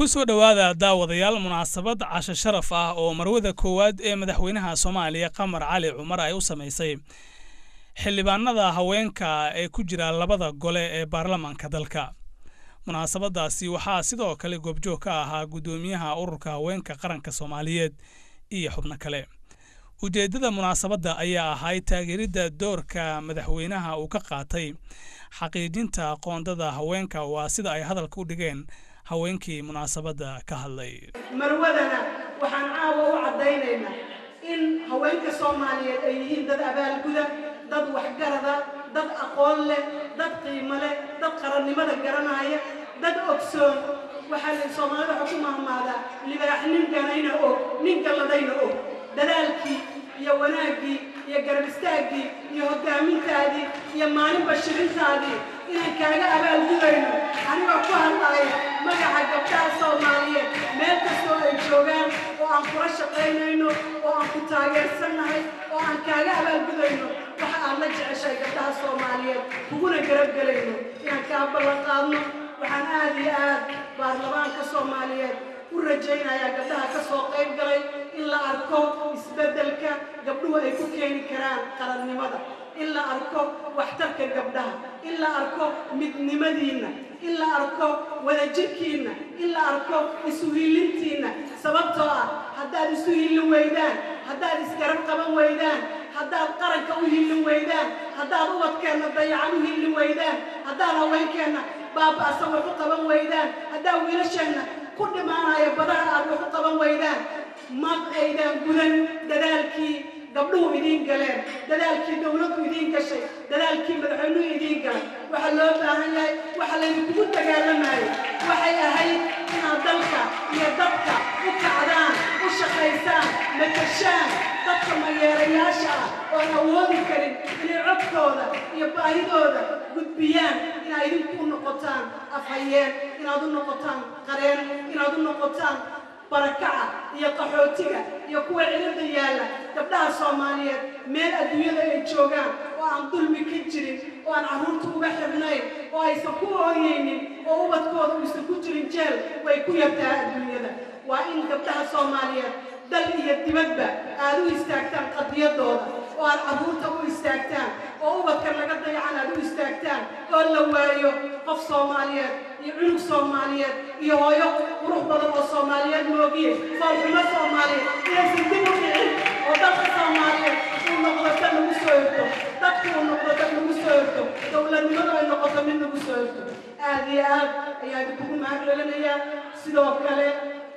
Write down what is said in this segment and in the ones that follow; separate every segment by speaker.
Speaker 1: soo dhowaada daawadayaal munaasabad casho sharaf ah oo marwada koowaad ee madaxweynaha soomaaliya qamar cali cumar ay u samaysay xildhibaanada haweenka ee ku jira labada gole ee baarlamaanka dalka munaasabadaasi waxaa sidoo kale goobjoog ka ahaa guddoomiyaha ururka haweenka qaranka soomaaliyeed iyo xubno kale ujeeddada munaasabadda ayaa ahayd taageeridda doorka madaxweynaha uu ka qaatay xaqiijinta qoondada haweenka waa sida ay hadalka u dhigeen haweenkii munaasabadda ka hadlay
Speaker 2: marwadana waxaan caawa u caddaynaynaa in haweenka soomaaliyeed ay yihiin dad abaalguda dad waxgarada dad aqoon leh dad qiimo leh dad qarannimada garanaya dad ogsoon waxaa la soomaalida waxa ku mahmaadaa libaax nin ganayna og nin galladayna og dadaalkii iyo wanaaggii iyo garab istaaggii iyo hoggaamintaadii iyo maalinba shirintaadii inaan kaaga abaalgudayno anigoo ku hadlaya magaca gabdhaha soomaaliyeed meel kastoo ay joogaan oo aan kula shaqaynayno oo aan ku taageersannahay oo aan kaaga abaalgudayno waxa aad la jeceshahay gabdhaha soomaaliyeed kuguna garabgelayno inaan kaa ballan qaadno waxaan aad iyo aad baarlamaanka soomaaliyeed u rajaynayaa gabdhaha ka soo qayb galay in la arko isbeddelka gabdhuhu ay ku keeni karaan qarannimada in la arko waxtarka gabdhaha in la arko midnimadiinna in la arko wadajirkiinna in la arko isuhiilintiinna sababtoo ah haddaad isu hiilin weydaan haddaad isgarab qaban weydaan haddaad qaranka u hiilin weydaan haddaad ubadkeenna dayacan u hiilin weydaan haddaad haweenkeenna baaba'san wax u qaban weydaan haddaad wiilasheenna ku dhimaanaya badaha aad wax u qaban weydaan ma aydaan gudan dadaalkii gabdhuhu idiin galeen dadaalkii dawladdu idiin gashay dadaalkii madaxweynuhu idiin galay waxaa loo baahan yahay waxa laydinkugu dagaalamayo waxay ahayd inaad dalka iyo dadka u kacdaan u shaqaysaan matashaan dadka mayeerayaasha ah oo aan awoodi karin inay codkooda iyo baahidooda gudbiyaan inaad idinku u noqotaan afhayeen inaad u noqotaan qareen inaad u noqotaan barakaca iyo qaxootiga iyo kuwa cilada yaalla gabdhaha soomaaliyeed meel adduunyada ay joogaan oo aan dulmi ka jirin oo aan carruurta uga xirnayn oo aysan ku ooyeynin oo ubadkooda uusan ku jirin jeel way ku yartaa adduunyada waa in gabdhaha soomaaliyeed dal iyo dibadba aad u istaagtaan qadiyadooda oo aad carruurta u istaagtaan oo ubadka laga dayacan aad u istaagtaan oo la waayo qof soomaaliyeed iyo cunug soomaaliyeed iyo hooyo qurux badan oo soomaaliyeed moogiye foolxumo soomaaliyeed inaysan dib u dhicin oo dadka soomaaliyeed uu noqdo dad lagu soo hirto dadku uu noqdo dad lagu soo hirto dowladnimadu ay noqoto mid lagu soo hirto aad iyo aad ayaa idinkugu mahad celinayaa sidoo kale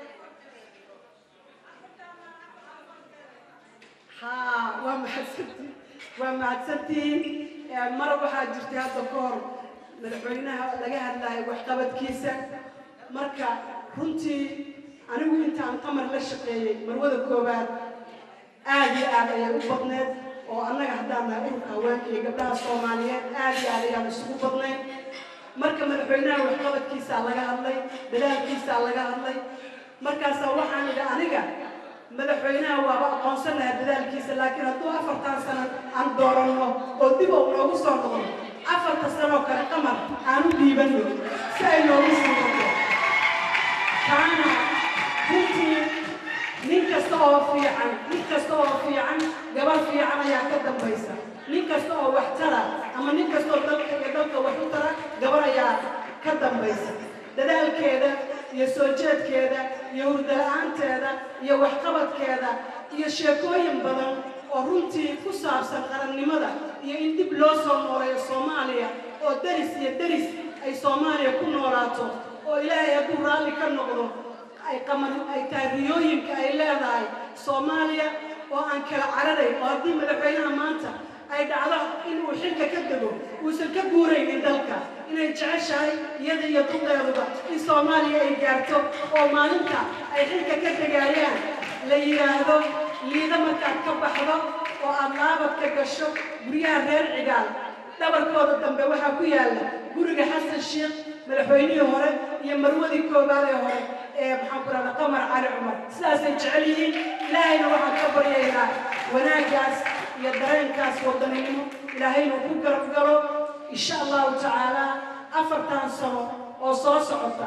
Speaker 2: haa waa mahadsantihin waa mahadsantihiin mar waxaa jirtay hadda ka hor madaxweynaha laga hadlayo waxqabadkiisa marka runtii anigu intaan qamar la shaqeeyey marwada koowaad aad iyo aad ayay u badneed oo annaga haddaan nahay ururka haweenka iyo gabdhaha soomaaliyeed aad iyo aad ayaan isugu badnayn marka madaxweynaha waxqabadkiisaa laga hadlay dadaalkiisaa laga hadlay markaasaa waxaan idhi aniga madaxweynaha waaba aqoonsan lahaa dadaalkiisa laakiin hadduu afartan sano aan dooranno oo dib uu noogu soo noqdo afarta sanoo kale qamar aan u dhiibanno si ay noogu sii noqdo kaana runtii nin kasta oo fiican nin kasta oo fiican gabar fiican ayaa ka dambaysa nin kasta oo wax tara ama nin kasta oo dalka iyo dalka wax u tara gabar ayaa ka dambaysa dadaalkeeda iyo soo jeedkeeda iyo hurdala-aanteeda iyo waxqabadkeeda iyo sheekooyin badan oo runtii ku saabsan qarannimada iyo in dib loo soo nooleeyo soomaaliya oo deris iyo deris ay soomaaliya ku noolaato oo ilaahay hadduu raalli ka noqdo ay qamar ay tahay riyooyinka ay leedahay soomaaliya oo aan kala cararayn oo haddii madaxweynaha maanta ay dhacdo inuu xilka ka dego uusan ka guuraynin dalka inay jeceshahay iyada iyo duqeeduba in soomaaliya ay gaarto oo maalinta ay xilka ka degaayaan la yidhaahdo liida markaad ka baxdo oo aad laabadka gasho guryaha reer cigaal dhabarkooda dambe waxaa ku yaalla guriga xasan sheekh madaxweynihii hore iyo marwadii koowaad ee hore ee maxaan ku rahda qamar cali cumar sidaasay jecel yihiin ilaahayna waxaan ka baryaynaa wanaaggaas iyo dareenkaas wadaninimo ilaahaynu ku garab galo insha allahu tacaala afartan sano oo soo socota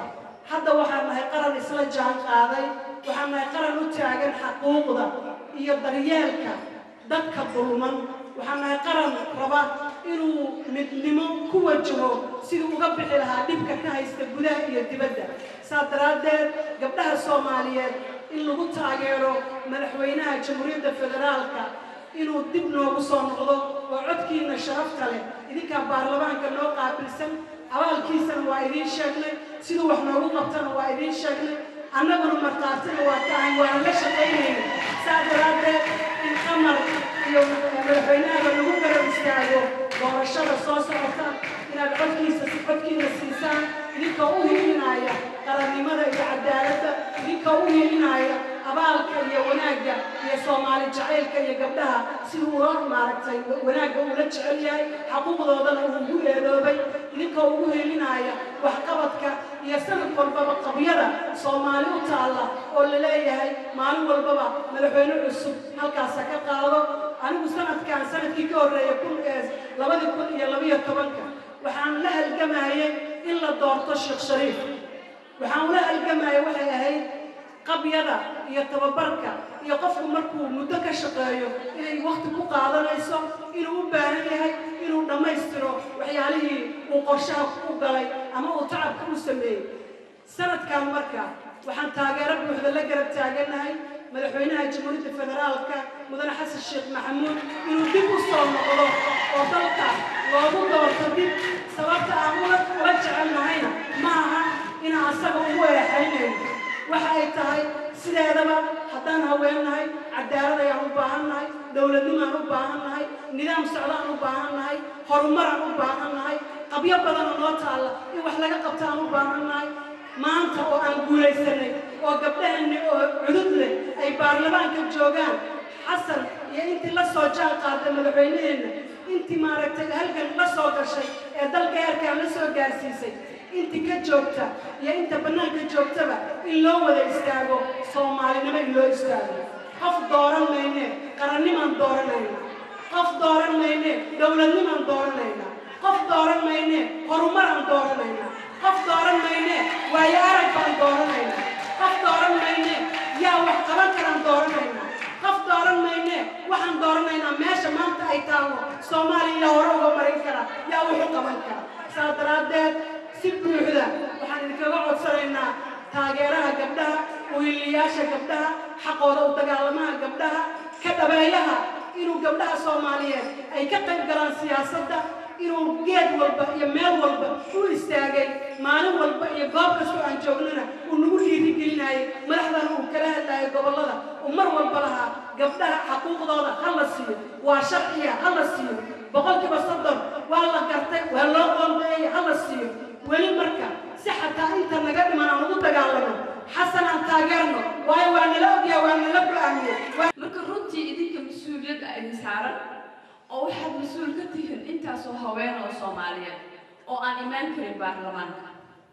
Speaker 2: hadda waxaan nahay qaran isla jaan qaaday waxaan nahay qaran u taagan xaquuqda iyo daryeelka dadka dulman waxaan nahay qaran raba inuu midnimo ku wajaho siduu uga bixi lahaa dhibka ka haysta gudaha iyo dibadda saa daraaddeed gabdhaha soomaaliyeed in lagu taageero madaxweynaha jamhuuriyadda federaalka inuu dib noogu soo noqdo oo codkiina sharafta leh idinkaa baarlamaanka noo qaabilsan abaalkiisana waa idiin sheegnay siduu wax noogu qabtana waa idiin sheegnay annaguna markhaatida waa tahay waana la shaqaynayna saa daraaddeed in qamar iyo madaxweynahaba lagu garab istaago doorashada soo socota inaad codkiisa si codkiina siisaan idinkoo u hilinaya qarannimada iyo cadaaladda idinkoo u hilinaya abaalka iyo wanaagga iyo soomaali jacaylka iyo gabdhaha siduu ula maaragtay wanaagga ula jecel yahay xaquuqdoodana uu ugu eedoobay idinkoo ugu helinaya waxqabadka iyo sanad walbaba qabyada soomaali u taalla oo la leeyahay maalin walbaba madaxweyne cusub halkaasa ka qaado anigu sanadkan sanadkii ka horreeya kun labadii kun iyo labiyo tobanka waxaan la halgamayay in la doorto sheekh shariif waxaan ula halgamayay waxay ahayd qabyada iyo tababarka iyo qofku markuu muddo ka shaqeeyo inay wakti ku qaadanayso inuu u baahan yahay inuu dhammaystiro waxyaalihii uu qorshaha u galay ama uu tacabka u sameeyey sanadkan marka waxaan taageero buuxda la garab taagannahay madaxweynaha jamhuuriyadda federaalka mudane xasan sheekh maxamuud inuu dib u soo noqdo oo dalka loogu doorto dib sababta aan ula ula jecelnahayna ma aha inaan asaga ugu eexaynayno waxa ay tahay sideedaba haddaan haweennahay cadaalad ayaan u baahannahay dowladnimaan u baahannahay nidaam socdaan u baahannahay horumaraan u baahannahay qabyo badanoo noo taalla in wax laga qabta aan u baahannahay maanta oo aan guulaysanay oo gabdhaheenni oo cudud leh ay baarlamaanka joogaan xasan iyo intii la soo jaan qaaday madaxweyneheenna intii maaragtay halgan la soo gashay ee dalka heerkaan la soo gaarsiisay intii ka joogta iyo inta bannaanka joogtaba in loo wada istaago soomaalinimo in loo istaago qof dooran maynee qarannimaan dooranayna qof dooran maynee dowladnimaan dooranayna qof dooran maynee horumaraan dooranayna qof dooran maynee waayo arag baan dooranayna qof dooran maynee yaa wax qaban karaan dooranayna qof dooran maynee waxaan dooranaynaa meesha maanta ay taallo soomaaliya hore uga marin kara yaa wuxu qaban kara saa daraaddeed si buuxda waxaan idinkaga codsanaynaa taageeraha gabdhaha uhiliyaasha gabdhaha xaqooda u dagaalamaha gabdhaha ka dhabeeyaha inuu gabdhaha soomaaliyeed ay ka qayb galaan siyaasadda inuu geed walba iyo meel walba u istaagay maalin walba iyo goob kastoo aan joognana uu nagu dhiirigelinayay madaxdana uu kala hadlaayay gobollada uu mar walba lahaa gabdhaha xaquuqdooda ha la siiyo waa sharciya ha la siiyo boqolkiiba soddon waa la gartay waa loo qoondeeyay ha la siiyo weli marka si xataa inta naga dhiman aan ugu dagaalano xasan aan taageerno waayo waa nala ogyaha waa nala go-aamiye
Speaker 3: marka runtii idinka mas-uuliyadda idin saaran oo waxaad mas-uul ka tihiin intaasoo haween oo soomaaliyeed oo aan imaan karin baarlamaanka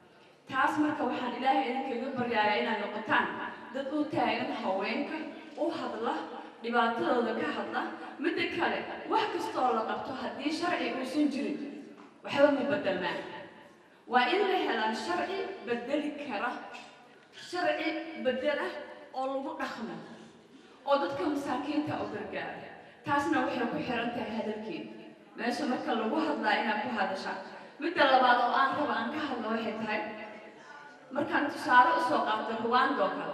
Speaker 3: taas marka waxaan ilaahay idinkaga baryaaya inaad noqotaan dad u taagan haweenka u hadla dhibaatadooda ka hadla midda kale wax kastoo la qabto haddii sharci uusan jirin waxba ma bedelmaan waa in la helaan sharci bedeli kara sharci bedela oo lagu dhaqmo oo dadka masaakiinta u gargaara taasna waxay ku xiran tahay hadalkeeda meesha marka lagu hadlaa inaad ku hadasha midda labaad oo aan raba aan ka hadlo waxay tahay markaan tusaale usoo qaatay ruwando kale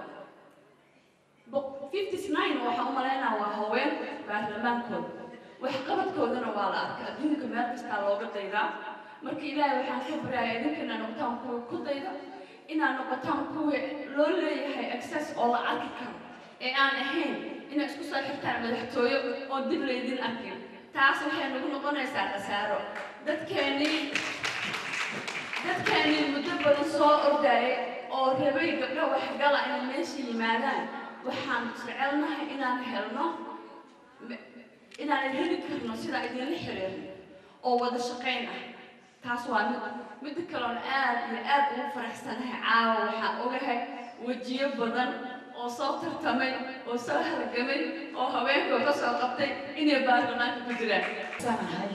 Speaker 3: fifty nine waxaan u malaynaa waa haween baarlamaankooda waxqabadkoodana waa la arkay adduunka meel kastaa looga daydaa marka ilaahay waxaan ka baryaaya idinkana noqotaan kuwa ku dayda inaad noqotaan kuwa loo leeyahay access oo la arki karo ee aan ahayn inaad isku soo xirtaan madaxtooyo oo dib laydin arkin taas waxay nagu noqonaysaa khasaaro dadkeennii dadkeennii muddo badan soo ordayay oo rabay gabdho waxgala inay meesha yimaadaan waxaan jecelnahay inaan helno inaan heli karno sidaa idinla xiriirno oo wada shaqayn ah taas waa mid midda kaloon aad iyo aad ugu faraxsanahay caawa waxaan ogahay wejiyo badan oo soo tartamay oo soo halgamay oo haweenkoo ka soo qabtay inay baarlamaanka ku jiraan
Speaker 4: sanahay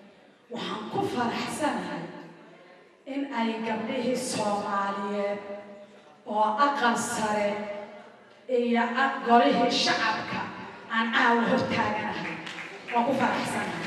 Speaker 4: waxaan ku faraxsanahay in ay gabdhihii soomaaliyeed oo aqal sare iyo golihii shacabka aan caawa hortaaganahay waan ku faraxsanahay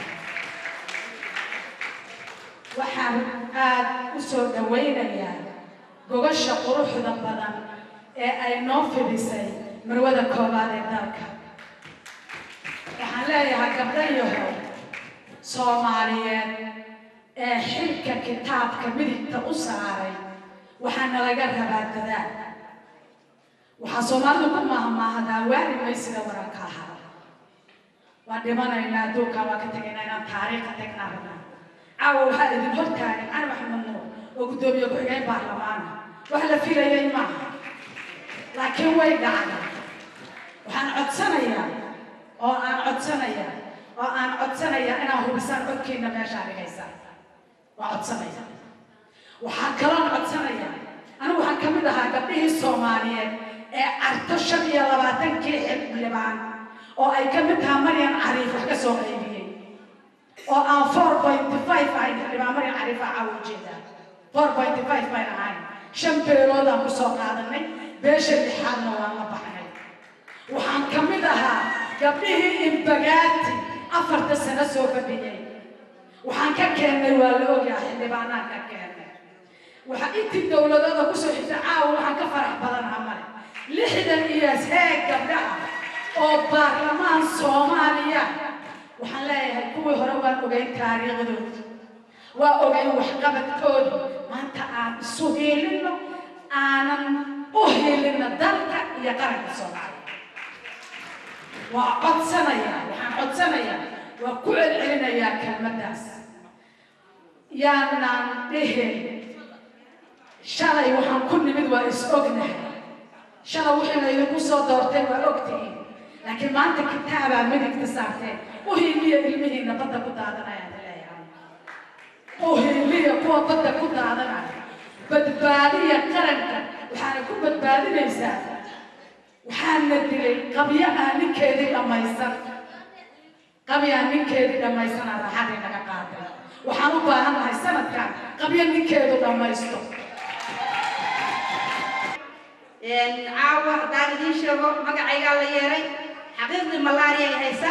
Speaker 4: waxaan aad u soo dhawaynayaa gogasha quruxda badan ee ay noo fidisay marwada koobaad ee dalka waxaan leeyahay gabdhayaho soomaaliyeed ee xilka kitaabka midigta u saaray waxaana laga rabaa dadaal waxaa soomaalidu ku mahmahdaa waari maysida waranka ahaa waan dhimanaynaa adduunkaa waan ka tegaynaa inaan taariikha tagnaa rabnaa caawa waxaa idin hortaagan cali maxamed nuur oo guddoomiye ku-xigeen baarlamaana wax la filayay maaha laakiin way dhacday waxaan codsanayaa oo aan codsanayaa oo aan codsanayaa inaan hubisaan codkiina meeshaa dhigaysaan waa codsanaya waxaa kaloon codsanaya anigu waxaan ka mid ahaa gabdhihii soomaaliyeed ee carto shan iyo labaatankii xildhibaan oo ay ka mid tahaa maryan cariif wax ka soo qaybiyey oo aan four pointy five ahayn xildhibaan maryan cariifa caawa ujeedaa four pointy five bayn ahayn shan beeloodaan ku soo qaadanay beesha lixaadna waan la baxnay waxaan ka mid ahaa gabdhihii imbagaati afarta sano soo fadhiyey waxaan ka keennay waa la ogyahay xildhibaanaan ka keennay waxa intii dowladooda kusoo xigta caawa waxaan ka farax badanaha male lixdan iyo heeg gabdhaha oo baarlamaan soomaaliya waxaan leeyahay kuwii hore waan ogeyn taariikhdooda waa ogeyn waxqabadkooda maanta aan isu hiilinno aanan u hiilinno dalka iyo qaranka soomaaliya waa codsanayaa waxaan codsanayaa waa ku celcelinayaa kelmaddaas yaanaan dhihin shalay waxaan ku nimid waa is ognahay shalay wixii laydinku soo doortay waa ogtihiin laakiin maanta kitaabaa midigta saarteen u hiiliya ilmihiina badda ku daadanayaan leeyahay u hiiliya kuwa badda ku daadanaya badbaadiya qaranka waxaana ku badbaadinaysaa waxaana dilay qabyo aan ninkeedii dhammaysan qabyo aan ninkeedii dhammaysana raaxadii naga qaaday waxaan u baahan nahay sanadkan qabyo ninkeedu dhammaysto
Speaker 5: caawa haddaan idiin sheego magacaygaa la yeeray xaqiiqdii malaariya ay haysa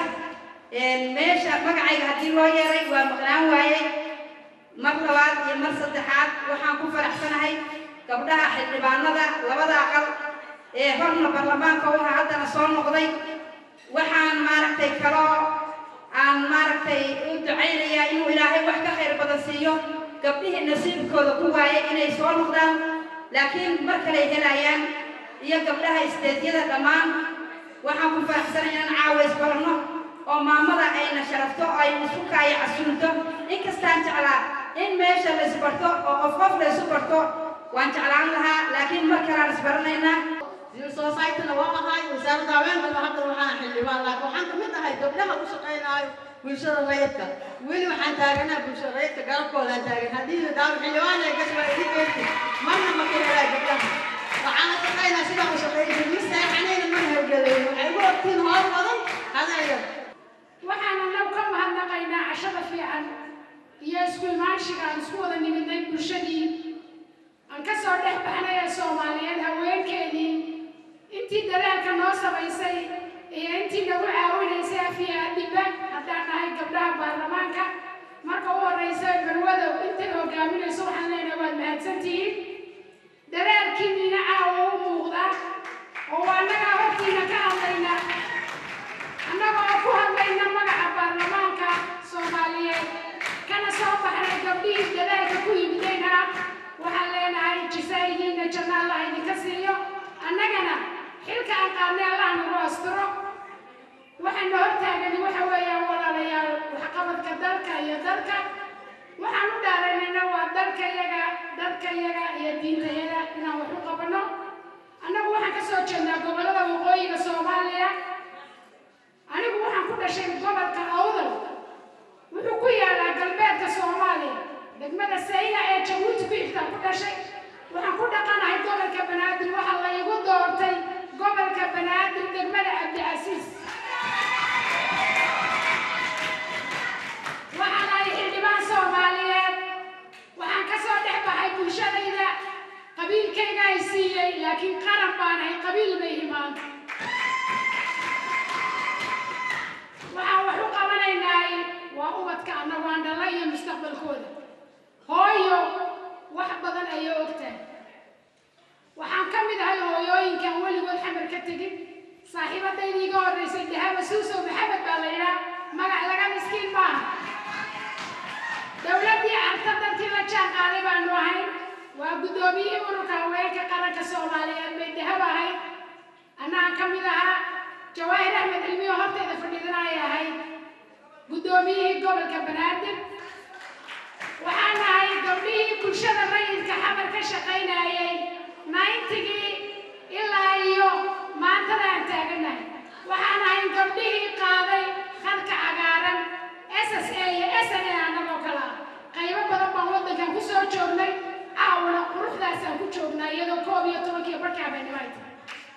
Speaker 5: meesha magacayga haddii loo yeeray waa maqnaan waayey mar labaad iyo mar saddexaad waxaan ku faraxsanahay gabdhaha xildhibaanada labada aqal ee horna baarlamaanka u ahaa haddana soo noqday waxaan maaragtay kaloo aan maaragtay u ducaynayaa inuu ilaahay wax ka khayr badan siiyo gabdhihii nasiibkooda ku waayay inay soo noqdaan laakiin mar kaley helayaan iyo gabdhaha isteedyada dhammaan waxaan ku faraxsanay inaan caawa isbaranno oo maamada ayna sharafto oo ay isu kaayo casuulto inkastaan jeclaa in meesha la isbarto oo qof qof la isu barto waan jeclaan lahaa laakiin mar kaleaan isbaranaynaa
Speaker 6: societyna waa ahay wasaaradda haweenkana hadda waxaan xildhibaan laakiin waxaan ka mid ahay gabdhaha u shaqaynaayo bulshada rayidka weli waxaan taaganaha bulshada rayidka garabkoodaan taagan haddii daawo xildhibaan ee gas waa idin beerti marna ma ka helaa gabdhaha waxaana shaqaynaa sidaa u shaqaynaysa ma seexanayna ma hawgaleyn waxay ugu ogtiin hoor badan hadaya
Speaker 7: waxaan annagu ka mahadnaqaynaa cashada fiican iyo isku imaanshiga aan isku wada nimidnay bulshadii aan ka soo dhex baxnay ee soomaaliyeed haweenkeedii intii dadaalka noo samaysay iyo intii nagu caawinaysay afiya adhiba haddaan nahay gabdhaha baarlamaanka marka u horraysa marwadow intay hogaaminayso waxaan leenahay waad mahadsantihiin dadaalkiinniina caawa u muuqda oo annagaa hortiina ka hadlayna annaga oo ku hadlayna magaca baarlamaanka soomaaliyeed kana soo baxnay gabdhihii dadaalka ku yimidayna waxaan leenahay jisaayihiinna janna allah idinka siiyo annagana xilka aan qaadnay allah nagu asturo waxayna hortaagani waxa weeyaan walaalayaal waxqabadka dalka iyo dalka waxaan u dhaaranayna waa dalka yaga dadka yaga iyo diinta yaga inaan wax u qabanno annagu waxaan ka soo jeednaa gobollada waqooyiga soomaaliya anigu waxaan ku dhashay gobolka awdal wuxuu ku yaalaa galbeedka soomaaliya degmada sayna ee jabuuti ku xigtaan ku dhashay waxaan ku dhaqanahay gobolka banaadir waxaa la igu doortay gobolka banaadir degmada cabdicasiis waxaan ahay xildhibaan soomaaliyeed waxaan ka soo dhex baxay bulshadayda qabiilkayga ay siiyey laakiin guddoomiyihii ururka haweenka qaranka soomaaliyeed bay dahab ahayd annaga ka mid ahaa jawaahir axmed cilmiyo hortayda fadhiidana ay ahayd guddoomiyihii gobolka banaadir waxaan ahay gabdhihii bulshada rayidka xamar ka shaqaynayay nayntigii ilaa iyo maantada aan taaganahay waxaan ahay gabdhihii qaaday khadka cagaaran s s a iyo s n a annagoo kale ah qaybo badan baan waddankan ku soo joognay caawana quruxdaasaan ku joognaa iyadoo koob iyo tobankiiyo barkii habeenimo ay tahay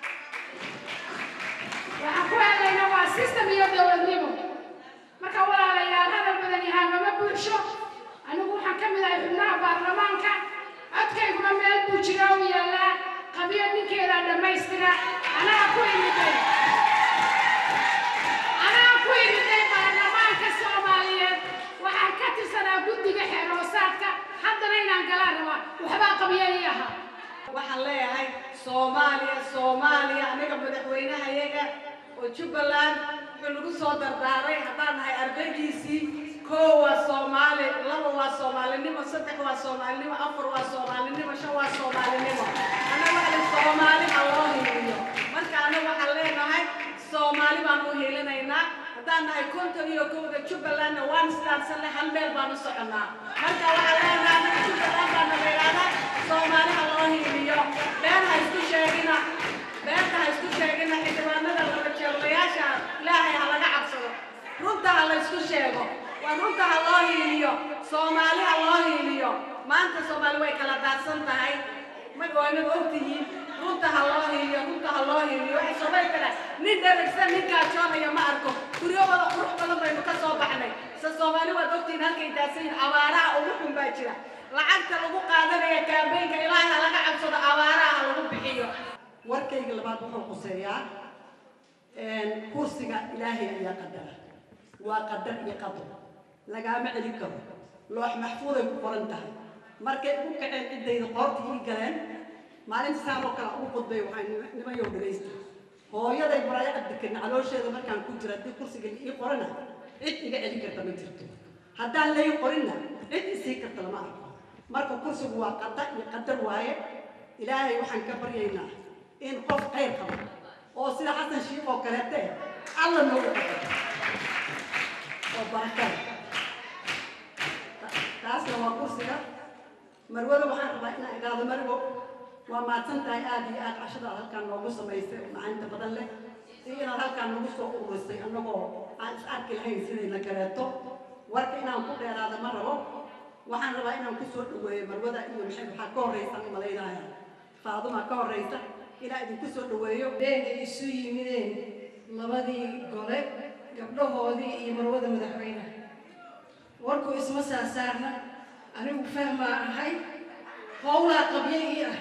Speaker 7: waxaan ku helaynaa waa system iyo dowladnimo marka walaalayaal hadal badan yahaamama bulsho anigu waxaan ka mid ahay xubnaha baarlamaanka codkayguna meel buu jira u yaallaa qabiyo ninkeedaa dhammaystira anaa ku imiday anaa ku imiday baarlamaanka soomaaliyeed waxaan ka tirsanaa guddiga xeeroosaadka haddana inaan galaan rabaa waxbaa qabiyo ii ahaa
Speaker 2: waxaan leeyahay soomaaliya soomaaliya aniga madaxweynahayaga oo jubbaland wuxuu nagu soo dardaaray haddaan nahay ardaygiisii koo waa soomaali laba waa soomaalinimo saddex waa soomaalinimo afar waa soomaalinimo shan waa soomaalinimo annaga ali soomaali ha loo hiiliyo marka annaga waxaan leenahay soomaali baan u hiilinaynaa haddaan nahay konton iyo kowda jubbalandna waan islaamsanay hal meel baan u soconnaa marka waxaan leenahay annaga jubbaland baa na yidhaahdaa soomaali ha loo hiiliyo been ha isku sheegina beenta ha isku sheegina xildhibaanada laba jeelayaasha ilaahay ha laga cabsado runta ha la isku sheego waa runta ha loo hiiliyo soomaali ha loo hiiliyo maanta soomaali way kala daadsan tahay magawaanad ogtihiin runta ha loo hiiliyo runta ha loo hiiliyo waxay soomaali kale nin dheragsan nin gaajoonaya ma arko guryo wada qurux badan baynu ka soo baxnay se soomaali waad ogtihiin halkay daadsan yihin abaaraha ugu xun baa jira lacagta lagu qaadanaya kaambeynka ilaahay ha laga cabsado abaaraha ha lagu bixiyo warkayga labaad wuxuu quseeyaa kursiga ilaahay ayaa qadara waa qadar iyo qadar lagaama celin karo loox maxfuuday ku qoran tahay markay u kaceen ciddayda qoorta ii galeen maalinta saan oo kale ugu qudbay waxay nimayow dhagaysta hooyaday maraayo cabdikirna caloosheeda markaan ku jira haddii kursiga ii qorana cid iga celin karta ma jirto haddaan lay qorinna cid isii karta lama arko marka kursigu waa qadar iyo qadar waaye ilaahay waxaan ka baryaynaa in qof khayr qabo oo sida xasan shiikh oo kaleete alla noogu qadaro oo barakada taasna waa kursiga marwada waxaan rabaa inaan idhaahdo marwo waa mahadsan tahay aada iyo aada cashadaad halkaan noogu samaysay oo macaynta badan leh iyo inaad halkaan nagu soo ururisay annagoo aan is arki lahayn sidayna kaleeto warka inaan ku dheeraada ma rabo waxaan rabaa inaan ku soo dhaweeyo marwada iyo maxay waxaa ka horreysa malaynaya faaduma ka horreysa inaa idinku soo dhaweeyo
Speaker 8: beenka isu yimideen labadii gole gabdhahoodii iyo marwada madaxweynaha warku isma saasaarna anigu fahmaa ahay howlaa qabyo ii ah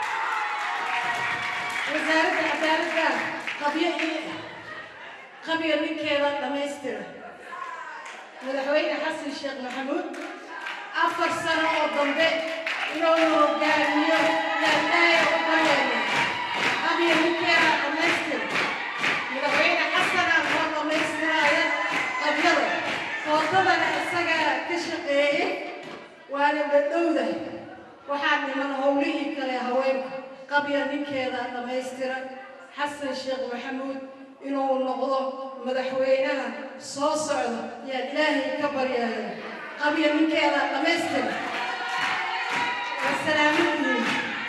Speaker 8: wasaaradda cadaaladda qabyo ii ah qabyo ninkeeda dhammaystira madaxweyne xasan sheekh maxamuud afar sano oo dambe inuu hogaamiyo laalaaya u bareeyo qabyo ninkeeda dhammaystira madaxweyne xasanaa loo dhammaystiraya qabyada footadana isagaa ka shaqeeyey waana dhadhowda waxaa dhiman howlihii kale haweenka qabya ninkeeda dhammaystira xasan sheekh maxamuud inuu noqdo madaxweynaha soo socda yaan ilaahay ka baryaya qabya ninkeeda dhammaystira wasalaamudiin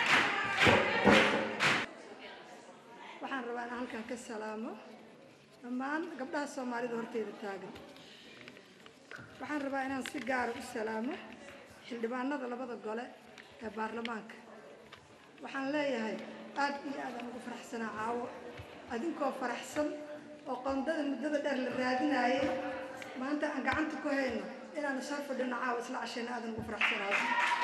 Speaker 9: waxaan rabaa inaan halkan ka salaamo dhammaan gabdhaha soomaalida horteyda taagan waxaan rabaa inaan si gaara u salaamo xildhibaanada labada gole ee baarlamaanka waxaan leeyahay aad iyo aad aan ugu faraxsanaa caawo adinkoo faraxsan oo qondada muddada dheer la raadinaayay maanta aan gacanta ku hayno inaanu soo fadhino caawo isla cashayna aadan ugu faraxsanaayo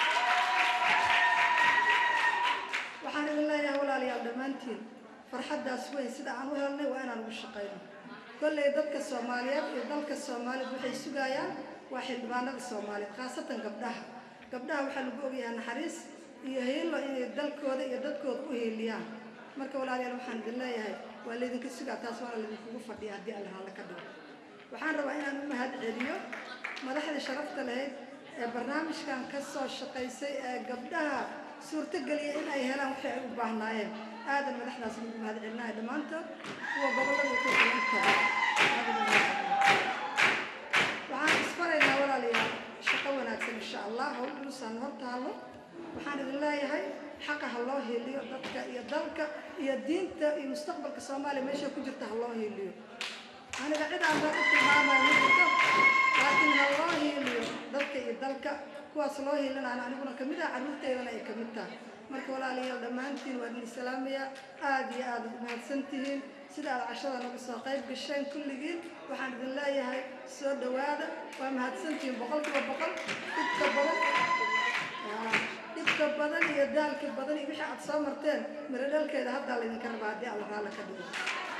Speaker 9: waxaan idin leeyahay walaalayaal dhammaantiin farxaddaas weyn sida aan u helnay waa inaan ugu shaqayno kolley dadka soomaaliyeed iyo dalka soomaaliyeed waxay sugayaan waa xildhibaanada soomaaliyeed khaasatan gabdhaha gabdhaha waxaa lagu ogyahay naxariis iyo hiilo inay dalkooda iyo dadkooda u hiiliyaan marka walaalayaal waxaan idin leeyahay waa laydinka sugaa taas waana laydinkugu fadhiya haddii alla haalla ka dhigo waxaan rabaa inaan u mahad celiyo madaxdii sharafta lahayd ee barnaamijkan ka soo shaqaysay ee gabdhaha suurtogeliya in ay helaan wixii ay u baahnaayeen aadan madaxdaas lagu mahad celinayo dhammaantood kuwa gobollada ku kulantaba waxaan isfaraynaa walaalayaal shaqo wanaagsan insha allah hawl dhulusaan hor taalo waxaan idin leeyahay xaqa ha loo hiiliyo dadka iyo dalka iyo diinta iyo mustaqbalka soomaaliya meesha ku jirta ha loo hiiliyo aniga cid aan baa u tilmaamaya midka laakiin ha loo hiiliyo dadka iyo dalka kuwaas loo hiilinaan aniguna kamid ah carruurteydana ay kamid tahay marka walaalayaal dhammaantiin waa idin salaamayaa aada iyo aada u mahadsan tihiin sida aad cashada naga soo qayb gasheen kulligiin waxaan idin leeyahay soo dhowaada waa mahadsantihiin boqolkiiba boqol dhibka badan dhibka badan iyo daalka badan iyo wixii aad soo marteen miro dhalkeeda haddaa laydinka rabaa haddii alla raalla ka dhigo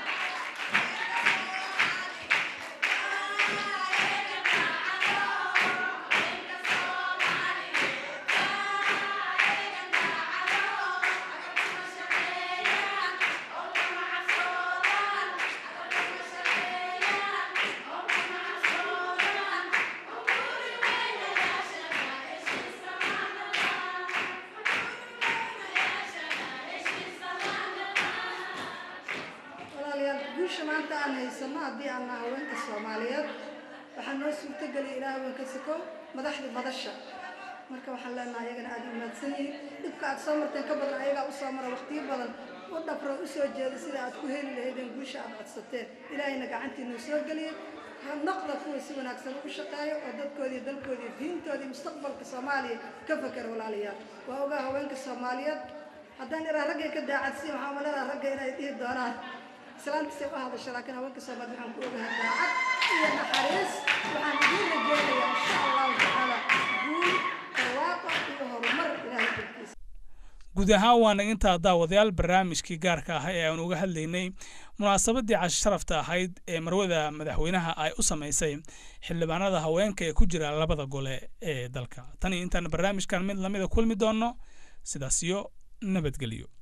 Speaker 9: walaalayaal guusha maanta aan haysano haddii aan nahay haweenka soomaaliyeed waxaa noo suurtogeliya ilaah haweenka sakow madaxda madasha marka waxaan leenahay ayagana aada u mahadsan yihiin dhibka aad soo marteen ka badan ayagaa u soo mara waqtiyo badan u dhafro u soo jeeda sida aad ku heli lahaydeen guusha aad codsateen ilaahayna gacantiinuu soo geliyey ha noqda kuwa si wanaagsan ugu shaqeeyo oo dadkoodii dalkoodii diintoodii mustaqbalka soomaaliya ka fakera walaalayaal waa ogaa haweenka soomaaliyeed haddaan iraa raggay ka daacadsiin waxaa umaleedaa ragga inay dhihi doonaan islaantiisay u hadasha laakiin haweenka soomaaliya waxaan ku ogahay daacad iyo naxariis waxaan idiin rajeynayaa insha allahu tacaala guul barwaaqo iyo horumar ilaahay dalkiisa
Speaker 1: guud ahaan waana intaa daawadayaal barnaamijkii gaarka ah ee aan uga hadlaynay munaasabaddii casho sharafta ahayd ee marwada madaxweynaha ay u samaysay xildhibaanada haweenka ee ku jira labada gole ee dalka tan iyo intaan barnaamijkan mid lamida kulmi doonno sidaas iyo nabadgelyo